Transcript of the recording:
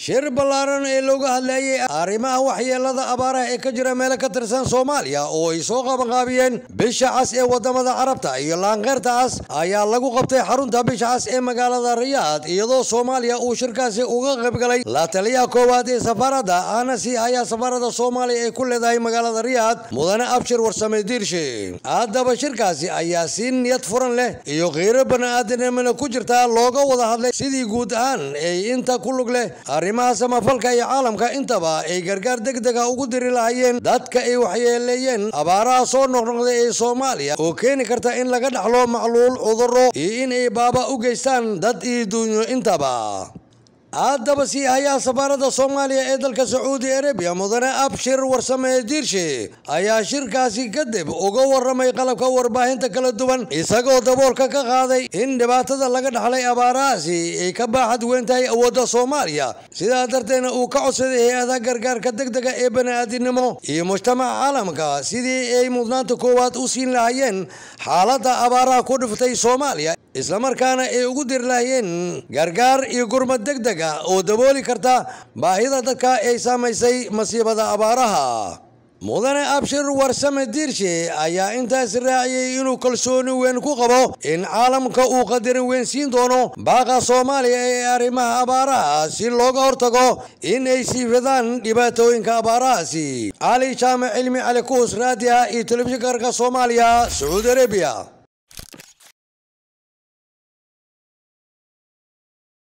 shir ballaaran ee looga hadlayay arrimaha waxyeelada abaaraha ee ka jira meelo ka tirsan soomaaliya oo ay soo qabanqaabiyeen bisha cas ee wadamada carabta iyo laanqeyrta cas ayaa lagu qabtay xarunta bisha cas ee magaalada riyaad iyadoo soomaaliya uu shirkaasi uga qaybgalay la taliyaha koowaad ee safaarada aanasi ayaa safaarada soomaaliya ay ku leedahay magaalada riyaad mudane abshir warsame diirshe haddaba shirkaasi ayaa si niyad furan leh iyo qiiro bani'aadanimana ku jirta looga wada hadlay sidii guud ahaan ay inta ku lug leh arrimaha samafalka iyo caalamka intaba ay gargaar degdega ugu diri lahayeen dadka ay waxyeeleeyeen abaaraha soo noqnoqday ee soomaaliya oo keeni karta in laga dhaxlo macluul cudurro iyo in ay baaba u geystaan dad iyo duunyo intaba haddaba sii hayaa safaarada soomaaliya ee dalka sacuudi arabiya mudane abshir warsame diirshe ayaa shirkaasi kadib uga waramay qalabka warbaahinta kala duwan isagoo daboolka ka qaaday in dhibaatada laga dhaxlay abaarahaasi ay ka baaxad weyn tahay awoodda soomaaliya sidaa darteedna uu ka codsaday hay-ada gargaarka degdega ee bani'aadinimo iyo mujtamaca caalamka sidii ay mudnaanta koowaad u siin lahayeen xaaladda abaaraha ku dhiftay soomaaliya islamarkaana ay ugu diri lahayeen gargaar iyo gurmad degdega oo dabooli karta baahida dadka ay saamaysay masiibada abaaraha mudane abshir warsame diirshe ayaa intaas raaciyey inuu kalsooni weyn ku qabo in caalamka uu qadarin weyn siin doono baaqa soomaaliya ee arrimaha abaaraha si looga hortago in ay sii fidaan dhibaatooyinka abaarahaasi cali jaamac cilmi cali kuus raadiha iyo telefishinka arka soomaaliya sacuudi arabiya